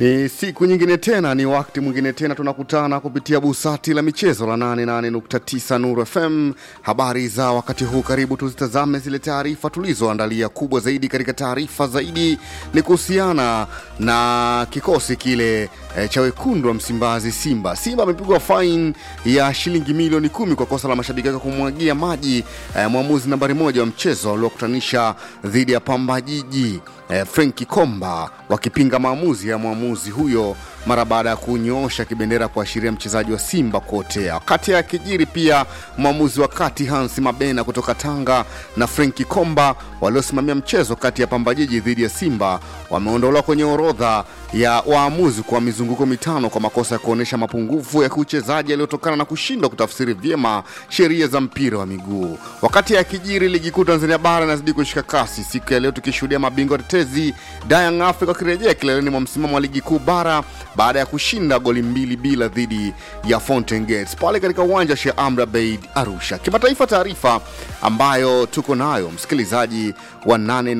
Ni siku nyingine tena, ni wakati mwingine tena tunakutana kupitia busati la michezo la 88.9 Nuru FM. Habari za wakati huu, karibu tuzitazame zile taarifa tulizoandalia. Kubwa zaidi katika taarifa zaidi ni kuhusiana na kikosi kile e, cha wekundu wa Msimbazi, Simba. Simba amepigwa fain ya shilingi milioni kumi kwa kosa la mashabiki wake kumwagia maji e, mwamuzi nambari moja wa mchezo aliokutanisha dhidi ya Pamba Jiji e, Frenki Komba wakipinga maamuzi ya mwamuzi huyo mara baada ya kunyoosha kibendera kuashiria mchezaji wa Simba kuotea. Wakati ya kijiri pia mwamuzi wa kati Hans Mabena kutoka Tanga na Frenki Komba waliosimamia mchezo kati ya Pamba Jiji dhidi ya Simba wameondolewa kwenye orodha ya waamuzi kwa mizunguko mitano kwa makosa ya kuonyesha mapungufu ya kiuchezaji yaliyotokana na kushindwa kutafsiri vyema sheria za mpira wa miguu. Wakati ya kijiri, ligi kuu Tanzania bara inazidi kushika kasi, siku ya leo tukishuhudia mabingwa tetezi Young Africa wakirejea kileleni mwa msimamo wa ligi kuu bara baada ya kushinda goli mbili bila dhidi ya Fountain Gates pale katika uwanja wa Sheikh Amri Abeid Arusha. Kimataifa, taarifa ambayo tuko nayo msikilizaji wa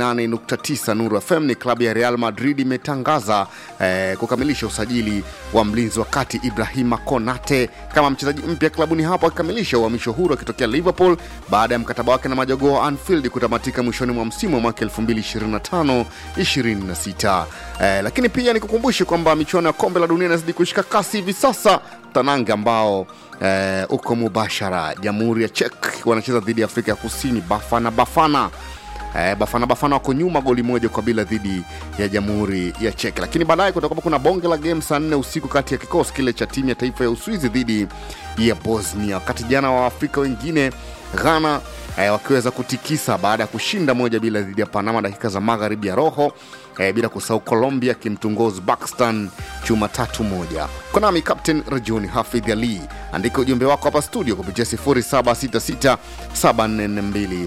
88.9 Nuru FM ni klabu ya Real Madrid imetangaza eh, kukamilisha usajili wa mlinzi wa kati Ibrahima Konate kama mchezaji mpya klabuni hapo, akikamilisha uhamisho huru akitokea Liverpool baada ya mkataba wake na majogoo wa Anfield kutamatika mwishoni mwa msimu wa mwaka 2025 26. Eh, lakini pia nikukumbushe kwamba michuano ya kombe la dunia inazidi kushika kasi hivi sasa. Tanange ambao eh, uko mubashara, jamhuri ya Czech wanacheza dhidi ya Afrika ya Kusini, Bafana Bafana Eh, Bafana Bafana wako nyuma goli moja kwa bila dhidi ya jamhuri ya Czech, lakini baadaye kutakuwa kuna bonge la game saa nne usiku kati ya kikosi kile cha timu ya taifa ya Uswizi dhidi ya Bosnia, wakati jana wa Afrika wengine Ghana eh, wakiweza kutikisa baada ya kushinda moja bila dhidi ya Panama dakika za magharibi ya roho eh, bila kusahau Colombia kimtungoa Uzbekistan chuma tatu moja. Kwa nami Captain Rajuni Hafidh Ali, andika ujumbe wako hapa studio kupitia 0766 742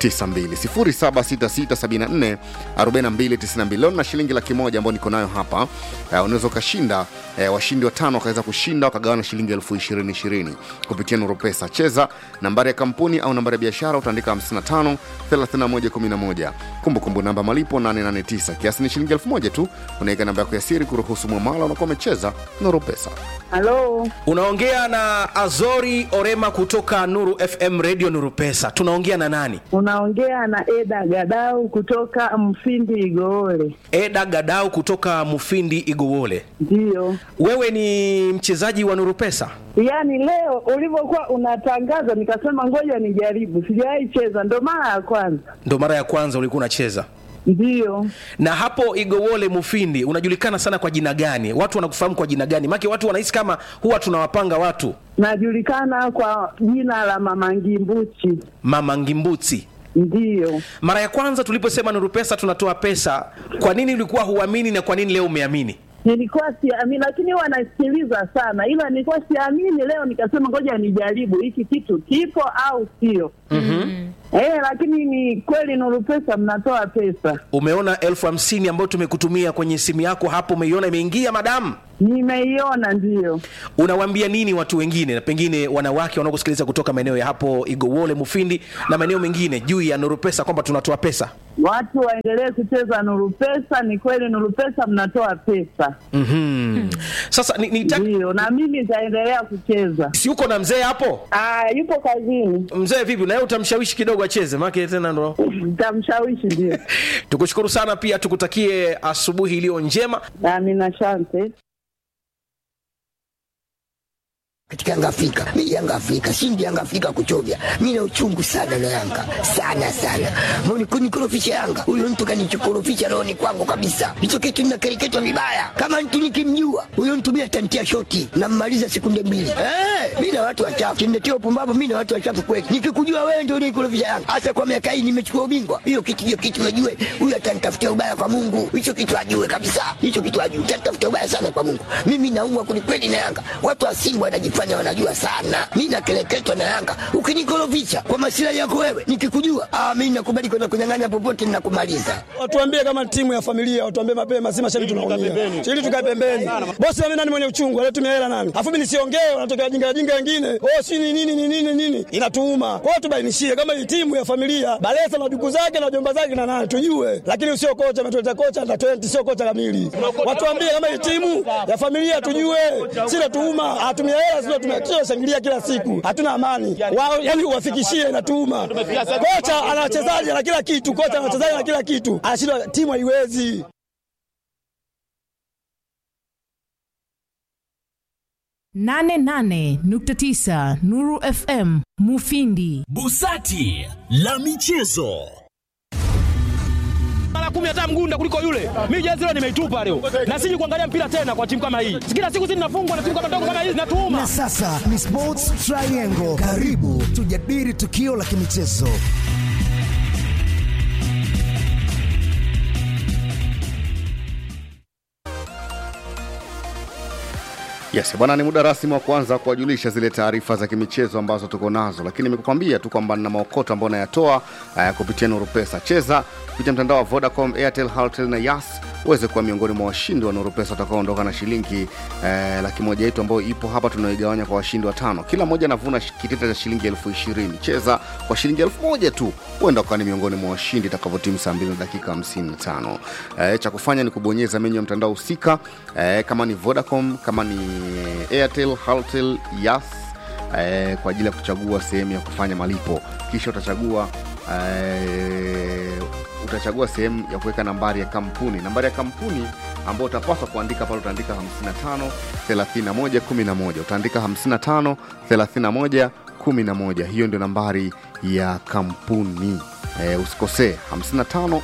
92 0766744292 leo na shilingi laki moja ambayo niko nayo hapa uh, unaweza ukashinda uh, washindi watano wakaweza kushinda wakagawana shilingi elfu ishirini ishirini kupitia Nuru Pesa. Cheza nambari ya kampuni au nambari ya biashara, utaandika 55 31 11, kumbukumbu namba malipo 889, kiasi ni shilingi elfu moja tu. Unaweka namba yako ya siri kuruhusu mwamala, unakuwa umecheza Nuru Pesa. Halo, Unaongea na Azori Orema kutoka Nuru FM Radio Nuru Pesa. Tunaongea na nani? unaongea na Eda Gadau kutoka Mfindi Igoole. Eda Gadau kutoka Mufindi Igowole. Ndiyo, Wewe ni mchezaji wa Nuru Pesa? yaani leo ulivyokuwa unatangaza nikasema ngoja nijaribu, sijawahi cheza, ndo mara ya kwanza. Ndo mara ya kwanza ulikuwa unacheza. Ndiyo, Na hapo Igowole Mufindi unajulikana sana kwa jina gani? Watu wanakufahamu kwa jina gani? Maana watu wanahisi kama huwa tunawapanga watu najulikana kwa jina la Mama Ngimbuchi. Mama Ngimbuti. Ndiyo, Mara ya kwanza tuliposema Nuru Pesa tunatoa pesa, kwa nini ulikuwa huamini na kwa nini leo umeamini? nilikuwa siamini, lakini huwa nasikiliza sana, ila nilikuwa siamini. Leo nikasema ngoja nijaribu hiki kitu kipo au sio. Eh, lakini ni kweli Nuru Pesa mnatoa pesa. Umeona elfu hamsini ambayo tumekutumia kwenye simu yako hapo, umeiona imeingia madamu? Nimeiona, ndiyo. Unawaambia nini watu wengine, na pengine wanawake wanaokusikiliza kutoka maeneo ya hapo Igowole, Mufindi na maeneo mengine juu ya Nuru Pesa kwamba tunatoa pesa? Watu waendelee kucheza Nuru Pesa. Ni kweli Nuru Pesa mnatoa pesa, mm Sasa ni, ni ndiyo, na mimi nitaendelea kucheza. si uko na mzee hapo? Ah, yupo kazini, Mzee vipi, na yeye utamshawishi kidogo acheze, maana tena ndo nitamshawishi. Ndio, tukushukuru sana, pia tukutakie asubuhi iliyo njema. amina, asante. katika Yanga Afrika. Mimi Yanga Afrika, shindi Yanga Afrika kuchovya. Mimi na uchungu sana na Yanga. Sana sana. Mbona kunikorofisha Yanga? Huyo mtu kanichokorofisha roho ni kwangu kabisa. Hicho kitu ninakereketwa vibaya. Kama mtu nikimjua, huyo mtu mimi atantia shoti na mmaliza sekunde mbili. Eh, mimi na watu wachafu. Kimnetia upumbavu mimi na watu wachafu kweli. Nikikujua wewe ndio unikorofisha Yanga. Hasa kwa miaka hii nimechukua ubingwa. Hiyo kitu hiyo kitu najue. Huyo atanitafutia ubaya kwa Mungu. Hicho kitu ajue kabisa. Hicho kitu ajue. Atanitafutia ubaya sana kwa Mungu. Mimi naumwa kwelikweli na Yanga. Watu wa Simba wanajifanya wanajifanya wanajua sana. Mi nakeleketwa na Yanga, ukinikorofisha kwa masilahi yako wewe, nikikujua ah, mi nakubali kwenda kunyang'anya popote, ninakumaliza. Watuambie kama timu ya familia, watuambie mapema, si mashabiki tunaumia, ili tukae pembeni. Bosi mimi nani mwenye uchungu, alitumia hela nani, afu mimi nisiongee, wanatokea wajinga wajinga wengine, oh si ni nini ni nini nini, inatuuma. Kwa hiyo tubainishie kama hii timu ya familia, Balesa na duku zake na jomba zake na nani tujue, lakini usio kocha ametuleta kocha na 20 sio kocha kamili. Watuambie kama hii timu ya familia tujue, si natuuma, atumia hela sio tumekio shangilia kila siku, hatuna amani wao, yani uwafikishie inatuuma. Kocha ana wachezaji na kila kitu, kocha ana wachezaji na kila kitu, anashindwa timu haiwezi. nane nane nukta tisa Nuru FM Mufindi. Busati la michezo. mara kumi hata mgunda kuliko yule. Mimi jezi leo nimeitupa leo, na siji kuangalia mpira tena kwa timu kama hii. Kila siku sisi tunafungwa na timu kama ndogo kama hizi, natuuma Na sasa ni Sports Triangle. Karibu tujadili tukio la kimichezo. Yes, bwana, ni muda rasmi wa kuanza kuwajulisha zile taarifa za kimichezo ambazo tuko nazo, lakini nimekukwambia tu kwamba nina maokoto ambayo nayatoa uh, kupitia Nuru Pesa. Cheza kupitia mtandao wa Vodacom, Airtel, Halotel na Yas uweze kuwa miongoni mwa washindi wa Nuru Pesa watakaoondoka na shilingi eh, laki moja yetu ambayo ipo hapa, tunaigawanya kwa washindi watano. Kila mmoja anavuna shi- kitita cha shilingi elfu ishirini. Cheza kwa shilingi elfu moja tu, huenda ukawa ni miongoni mwa washindi itakavyotimu saa mbili na dakika 55. Eh, cha kufanya ni kubonyeza menyu ya mtandao husika eh, kama ni Vodacom, kama ni Airtel, Halotel, Yas eh, kwa ajili ya kuchagua sehemu ya kufanya malipo, kisha utachagua eh, utachagua sehemu ya kuweka nambari ya kampuni nambari ya kampuni ambayo utapaswa kuandika pale utaandika 55 31 11 utaandika 55 31 11 hiyo ndio nambari ya kampuni eh, usikosee 55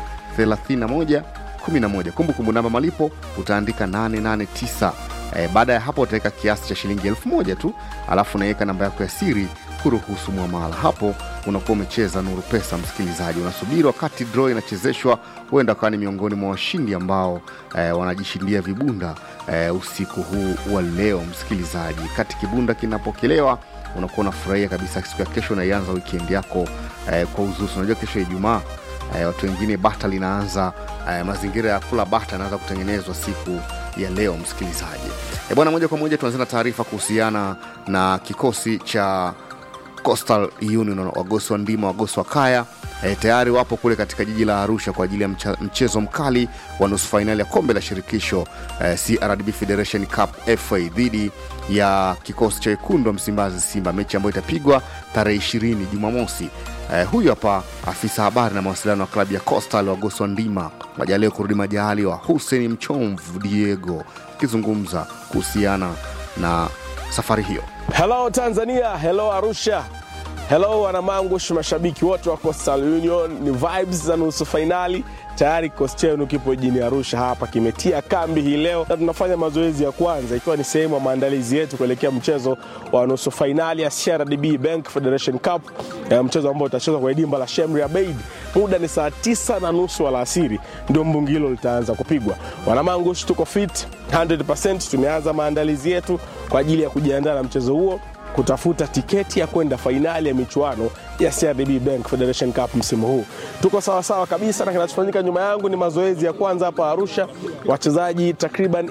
31 11 kumbukumbu namba malipo utaandika 889 e, baada ya hapo utaweka kiasi cha shilingi elfu moja tu alafu unaweka namba yako ya siri kuruhusu mwamala hapo unakuwa umecheza nuru pesa msikilizaji unasubiri wakati draw inachezeshwa huenda ukawa ni miongoni mwa washindi ambao e, wanajishindia vibunda e, usiku huu wa leo msikilizaji kati kibunda kinapokelewa unakuwa unafurahia kabisa siku ya kesho unaianza weekend yako eh, kwa uzusi unajua kesho ya ijumaa eh, watu wengine bata linaanza eh, mazingira ya kula bata yanaanza kutengenezwa siku ya leo msikilizaji e bwana moja kwa moja tuanze na taarifa kuhusiana na kikosi cha Coastal Union wagosi wa ndima wagosi wa kaya e, tayari wapo kule katika jiji la Arusha kwa ajili ya mcha, mchezo mkali wa nusu fainali ya kombe la shirikisho e, CRDB Federation Cup FA dhidi ya kikosi cha wekundu wa Msimbazi Simba, mechi ambayo itapigwa tarehe 20 Jumamosi. E, huyu hapa afisa habari na mawasiliano wa klabu ya Coastal wagosi wa ndima majaliwa kurudi majali wa Hussein Mchomvu Diego akizungumza kuhusiana na safari hiyo. Hello Tanzania, hello Arusha, hello wanamangush, mashabiki wote wa Coastal Union. Ni vibes za nusu fainali tayari. Kikosi chenu kipo jijini Arusha hapa, kimetia kambi hii leo na tunafanya mazoezi ya kwanza, ikiwa ni sehemu ya maandalizi yetu kuelekea mchezo wa nusu fainali ya CRDB Bank Federation Cup, eh, mchezo ambao utachezwa kwenye dimba la Shemri Abeid. Muda ni saa tisa na nusu alasiri, ndio mbungi hilo litaanza kupigwa. Wanamangush, tuko fit 100%. Tumeanza maandalizi yetu kwa ajili ya kujiandaa na mchezo huo kutafuta tiketi ya kwenda fainali ya michuano ya CRDB Bank Federation Cup msimu huu. Tuko sawasawa kabisa, na kinachofanyika nyuma yangu ni mazoezi ya kwanza hapa Arusha. Wachezaji takriban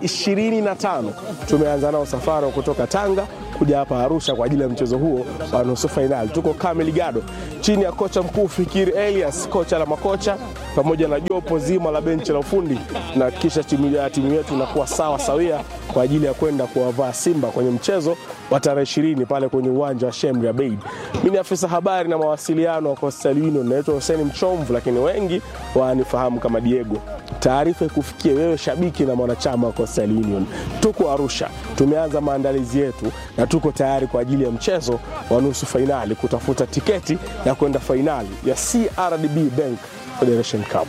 25 tumeanza nao safari kutoka Tanga kuja hapa Arusha kwa ajili ya mchezo huo wa nusu fainali. Tuko kamili gado chini ya kocha mkuu Fikiri Elias, kocha la makocha pamoja na jopo zima la benchi la ufundi, na kisha timu ya timu yetu inakuwa sawa sawia kwa ajili ya kwenda kuwavaa Simba kwenye mchezo wa tarehe ishirini pale kwenye uwanja wa Shemri Abeid. Mimi ni afisa habari na mawasiliano wa Coastal Union, naitwa Hussein Mchomvu, lakini wengi wanifahamu kama Diego. Taarifa ikufikie wewe shabiki na mwanachama wa Coastal Union. Tuko Arusha, tumeanza maandalizi yetu na tuko tayari kwa ajili ya mchezo wa nusu fainali kutafuta tiketi ya kwenda fainali ya CRDB Bank Federation Cup.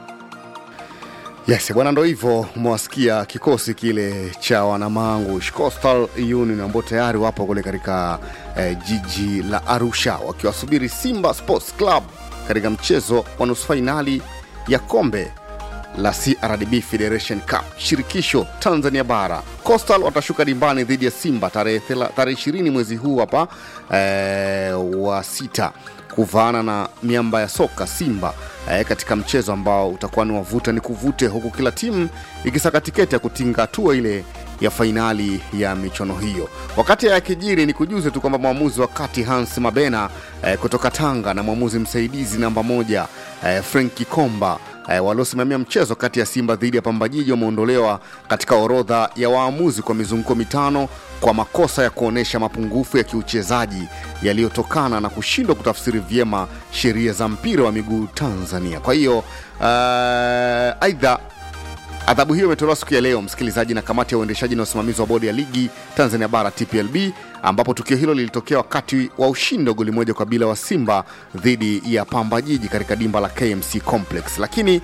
Yes, bwana, ndo hivyo umewasikia kikosi kile cha wanamangu Coastal Union ambao tayari wapo kule katika eh, jiji la Arusha wakiwasubiri Simba Sports Club katika mchezo wa nusu fainali ya kombe la CRDB Federation Cup shirikisho Tanzania bara. Coastal watashuka dimbani dhidi ya Simba tarehe thela- tarehe 20 mwezi huu hapa eh, wa sita kuvaana na miamba ya soka Simba eh, katika mchezo ambao utakuwa ni wavuta ni kuvute, huku kila timu ikisaka tiketi ya kutinga hatua ile ya fainali ya michuano hiyo. Wakati ya kijiri ni kujuze tu kwamba mwamuzi wa kati Hans Mabena eh, kutoka Tanga na mwamuzi msaidizi namba moja eh, Frenki Komba eh, waliosimamia mchezo kati ya Simba dhidi ya Pamba Jiji wameondolewa katika orodha ya waamuzi kwa mizunguko mitano kwa makosa ya kuonyesha mapungufu ya kiuchezaji yaliyotokana na kushindwa kutafsiri vyema sheria za mpira wa miguu Tanzania. Kwa hiyo uh, aidha Adhabu hiyo imetolewa siku ya leo, msikilizaji, na kamati ya uendeshaji na usimamizi wa bodi ya ligi Tanzania Bara TPLB, ambapo tukio hilo lilitokea wakati wa ushindi wa goli moja kwa bila wa Simba dhidi ya Pamba Jiji katika dimba la KMC Complex. Lakini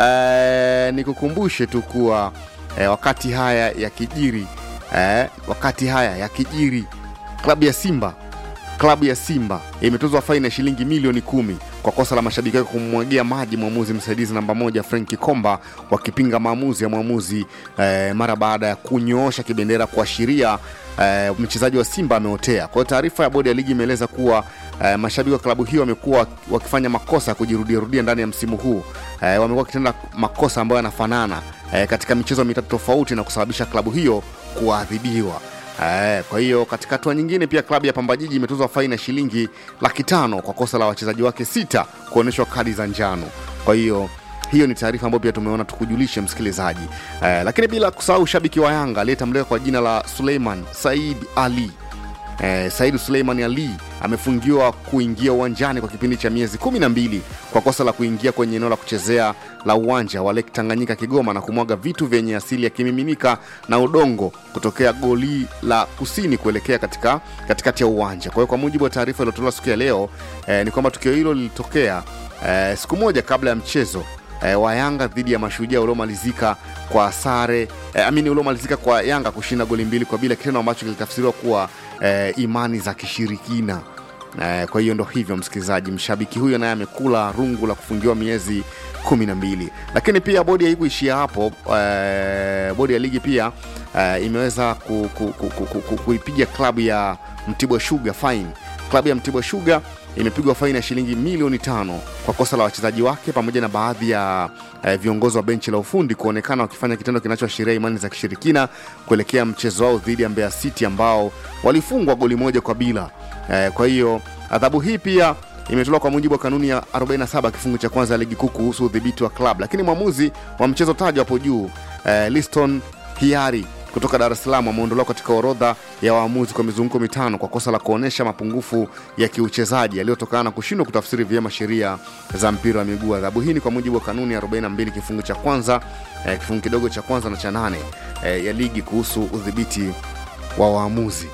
eh, nikukumbushe tu kuwa eh, wakati haya yakijiri eh, wakati haya yakijiri klabu ya Simba klabu ya Simba imetozwa faini ya shilingi milioni kumi kwa kosa la mashabiki wake kumwagia maji mwamuzi msaidizi namba moja Frenki Komba wakipinga maamuzi ya mwamuzi eh, mara baada ya kunyoosha kibendera kuashiria eh, mchezaji wa Simba ameotea. Kwa hiyo taarifa ya bodi ya ligi imeeleza kuwa eh, mashabiki wa klabu hiyo wamekuwa wakifanya makosa ya kujirudiarudia ndani ya msimu huu eh, wamekuwa wakitenda makosa ambayo yanafanana eh, katika michezo mitatu tofauti na kusababisha klabu hiyo kuadhibiwa. Eh, kwa hiyo katika hatua nyingine pia klabu ya Pamba Jiji imetozwa faini ya shilingi laki tano kwa kosa la wachezaji wake sita kuonyeshwa kadi za njano. Kwa hiyo hiyo ni taarifa ambayo pia tumeona tukujulishe msikilizaji. Eh, lakini bila kusahau shabiki wa Yanga aliyetambulika kwa jina la Suleiman Said Ali eh, Said Suleiman Ali amefungiwa kuingia uwanjani kwa kipindi cha miezi kumi na mbili kwa kosa la kuingia kwenye eneo la kuchezea la uwanja wa Lake Tanganyika Kigoma na kumwaga vitu vyenye asili ya kimiminika na udongo kutokea goli la kusini kuelekea katika katikati ya uwanja. Kwa hiyo kwa mujibu wa taarifa iliyotolewa siku ya leo eh, ni kwamba tukio hilo lilitokea eh, siku moja kabla ya mchezo eh, wa Yanga dhidi ya Mashujaa uliomalizika kwa sare eh, amini uliomalizika kwa Yanga kushinda goli mbili kwa bila, kitendo ambacho kilitafsiriwa kuwa eh, imani za kishirikina. Eh, kwa hiyo ndo hivyo msikilizaji, mshabiki huyo naye amekula rungu la kufungiwa miezi kumi na mbili. Lakini pia bodi haikuishia hapo. Eh, bodi ya ligi pia eh, imeweza ku, ku, ku, ku, ku, ku, kuipiga klabu ya Mtibwa Sugar fine. Klabu ya Mtibwa Sugar imepigwa faini ya shilingi milioni tano kwa kosa la wachezaji wake pamoja na baadhi ya eh, viongozi wa benchi la ufundi kuonekana wakifanya kitendo kinachoashiria imani za kishirikina kuelekea mchezo wao dhidi ya Mbeya City ambao walifungwa goli moja kwa bila. Eh, kwa hiyo adhabu hii pia imetolewa kwa mujibu wa kanuni ya 47 kifungu cha kwanza ya ligi kuu kuhusu udhibiti wa klabu, lakini mwamuzi wa mchezo tajwa hapo juu eh, Liston Hiari kutoka Dar es Salaam ameondolewa katika orodha ya waamuzi kwa mizunguko mitano kwa kosa la kuonyesha mapungufu ya kiuchezaji yaliyotokana na kushindwa kutafsiri vyema sheria za mpira wa miguu. Adhabu hii ni kwa mujibu wa kanuni ya 42 kifungu cha kwanza eh, kifungu kidogo cha kwanza na cha nane eh, ya ligi kuhusu udhibiti wa waamuzi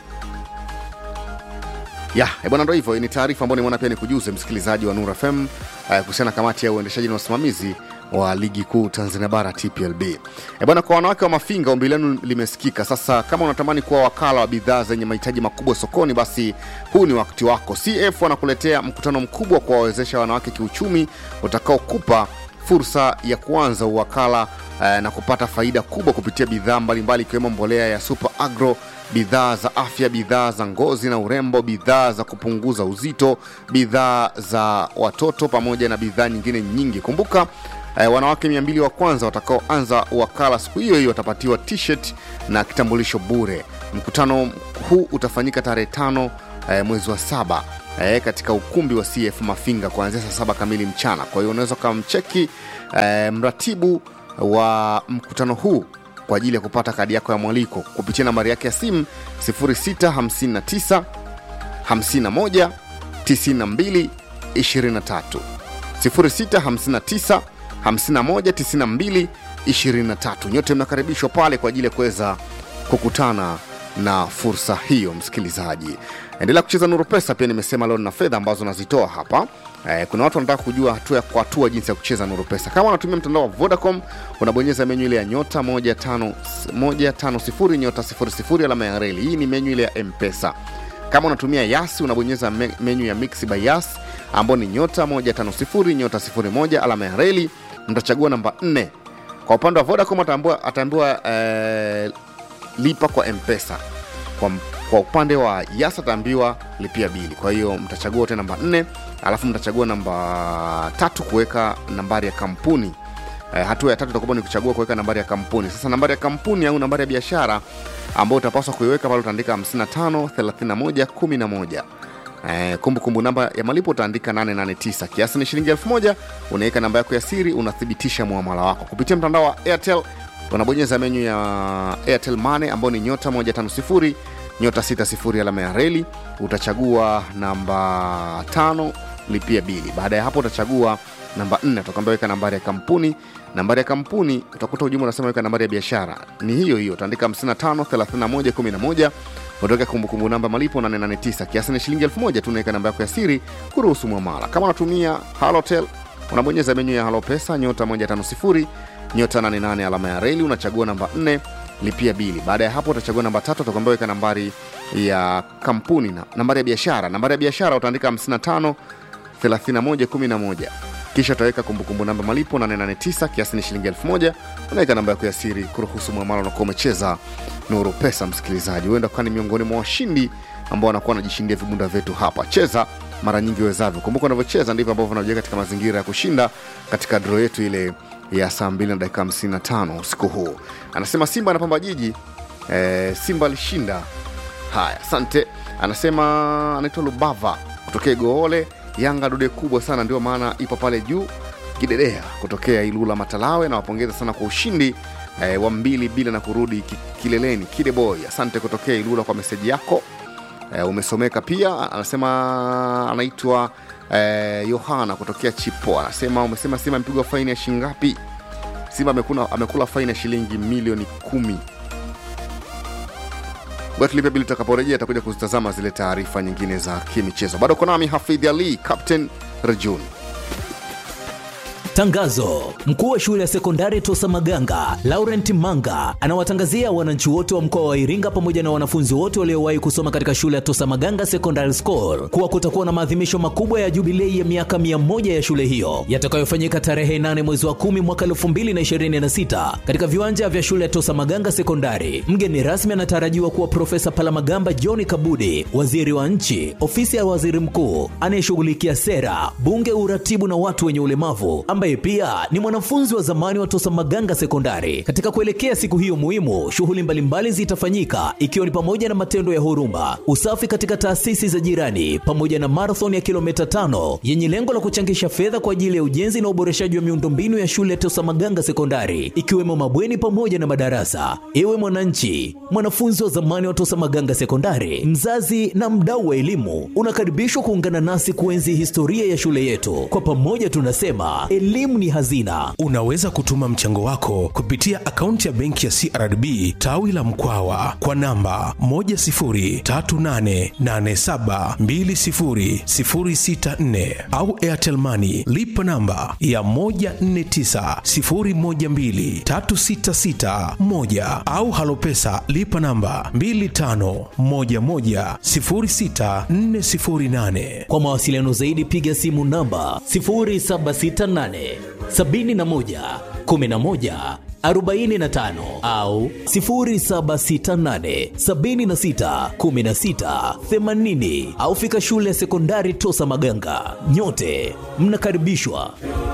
ya eh, bwana, ndo hivyo. Ni taarifa ambayo nimeona pia nikujuze msikilizaji wa Nura FM eh, kuhusiana na kamati ya uendeshaji na usimamizi wa ligi kuu Tanzania bara TPLB. Eh, bwana, kwa wanawake wa Mafinga ombi lenu limesikika. Sasa kama unatamani kuwa wakala wa bidhaa zenye mahitaji makubwa sokoni, basi huu ni wakati wako. CF wanakuletea mkutano mkubwa wa kuwawezesha wanawake kiuchumi utakaokupa fursa ya kuanza uwakala eh, na kupata faida kubwa kupitia bidhaa mbalimbali ikiwemo mbolea ya Super Agro, bidhaa za afya, bidhaa za ngozi na urembo, bidhaa za kupunguza uzito, bidhaa za watoto pamoja na bidhaa nyingine nyingi. Kumbuka eh, wanawake 200 wa kwanza watakaoanza wakala siku hiyo hiyo watapatiwa t-shirt na kitambulisho bure. Mkutano huu utafanyika tarehe tano eh, mwezi wa saba eh, katika ukumbi wa CF Mafinga kuanzia saa saba kamili mchana. Kwa hiyo unaweza ukamcheki eh, mratibu wa mkutano huu kwa ajili ya kupata kadi yako ya mwaliko kupitia nambari yake ya simu 0659 51 92 23 0659 51 92 23. Nyote mnakaribishwa pale kwa ajili ya kuweza kukutana na fursa hiyo. Msikilizaji, endelea kucheza Nuru Pesa. Pia nimesema leo na fedha ambazo nazitoa hapa. Eh, kuna watu wanataka kujua hatua kwa hatua jinsi ya kucheza Nuru Pesa. Kama unatumia mtandao wa Vodacom, unabonyeza menyu ile ya nyota 150 150 nyota 00 alama ya reli. Hii ni menyu ile ya M-Pesa. Kama unatumia Yasi, unabonyeza me- menyu ya Mix by Yas ambao ni nyota 150 nyota 01 alama ya reli mtachagua namba nne kwa upande wa vodacom ataambiwa, ataambiwa eh, lipa kwa mpesa kwa, kwa upande wa yas ataambiwa lipia bili kwa hiyo mtachagua wote namba nne alafu mtachagua namba tatu kuweka nambari ya kampuni eh, hatua ya tatu itakuwa ni kuchagua kuweka nambari ya kampuni sasa nambari ya kampuni au nambari ya biashara ambayo utapaswa kuiweka pale utaandika 55 31 11 Eh, kumbukumbu namba ya malipo utaandika 889 kiasi ni shilingi 1000 unaweka namba yako ya siri unathibitisha muamala wako kupitia mtandao wa airtel unabonyeza menyu ya airtel money ambayo ni nyota 150 nyota 60 alama ya reli utachagua namba tano lipia bili baada ya hapo utachagua namba 4 utakwambia weka nambari ya kampuni nambari ya kampuni utakuta ujumbe unasema weka nambari ya biashara ni hiyo hiyo utaandika 55 31 11 utaweka kumbukumbu namba malipo 889 kiasi ni shilingi 1000 tu unaweka namba yako ya siri kuruhusu mwamala kama unatumia halotel unabonyeza menyu ya halo pesa nyota 150 nyota 88 alama ya reli unachagua namba 4 lipia bili baada ya hapo utachagua namba tatu utakwambia weka nambari ya kampuni na nambari ya biashara nambari ya biashara utaandika 55 3111 kisha utaweka kumbukumbu namba malipo 889 kiasi ni shilingi 1000 unaweka namba yako ya siri kuruhusu mwamala unakuwa umecheza nuru pesa msikilizaji huenda ukawa ni miongoni mwa washindi ambao wanakuwa wanajishindia vibunda vyetu hapa cheza mara nyingi wezavyo kumbuka unavyocheza ndivyo ambavyo unajiweka katika mazingira ya kushinda katika dro yetu ile ya saa 2 na dakika 55 usiku huu anasema simba anapamba jiji e, simba alishinda haya asante anasema anaitwa lubava kutokea goole yanga dude kubwa sana ndio maana ipo pale juu kidedea kutokea ilula matalawe na wapongeza sana kwa ushindi eh, wa mbili bila na kurudi ki- kileleni kideboy asante kutokea ilula kwa meseji yako eh, umesomeka pia anasema anaitwa eh, yohana kutokea chipo anasema umesema simba amepigwa faini ya shingapi simba amekula, amekula faini ya shilingi milioni kumi Ngoja tulipe bili tutakaporejea atakuja kuzitazama zile taarifa nyingine za kimichezo bado uko nami hafidh ali captain rejun Tangazo: mkuu wa shule ya sekondari Tosa Maganga Laurent Manga anawatangazia wananchi wote wa mkoa wa Iringa pamoja na wanafunzi wote waliowahi kusoma katika shule ya Tosa Maganga Secondary School kuwa kutakuwa na maadhimisho makubwa ya jubilei ya miaka 100 ya shule hiyo yatakayofanyika tarehe 8 mwezi wa 10 mwaka 2026 katika viwanja vya shule ya Tosa Maganga Sekondari. Mgeni rasmi anatarajiwa kuwa Profesa Palamagamba John Kabudi, waziri wa nchi, ofisi ya waziri mkuu anayeshughulikia sera, bunge, uratibu na watu wenye ulemavu ambaye pia ni mwanafunzi wa zamani wa Tosa Maganga Sekondari. Katika kuelekea siku hiyo muhimu, shughuli mbalimbali zitafanyika ikiwa ni pamoja na matendo ya huruma, usafi katika taasisi za jirani, pamoja na marathon ya kilomita tano yenye lengo la kuchangisha fedha kwa ajili ya ujenzi na uboreshaji wa miundombinu ya shule ya Tosa Maganga Sekondari, ikiwemo mabweni pamoja na madarasa. Ewe mwananchi, mwanafunzi wa zamani wa Tosa Maganga Sekondari, mzazi na mdau wa elimu, unakaribishwa kuungana nasi kuenzi historia ya shule yetu. Kwa pamoja tunasema elimu ni hazina. unaweza kutuma mchango wako kupitia akaunti ya benki ya crdb tawi la mkwawa kwa namba 10388720064 au airtel money lipa namba ya 1490123661 au halopesa lipa namba 25110648 Kwa mawasiliano zaidi piga simu namba 0768 71 11 45 au 0768 76 16 80 au fika shule ya sekondari Tosa Maganga. Nyote mnakaribishwa.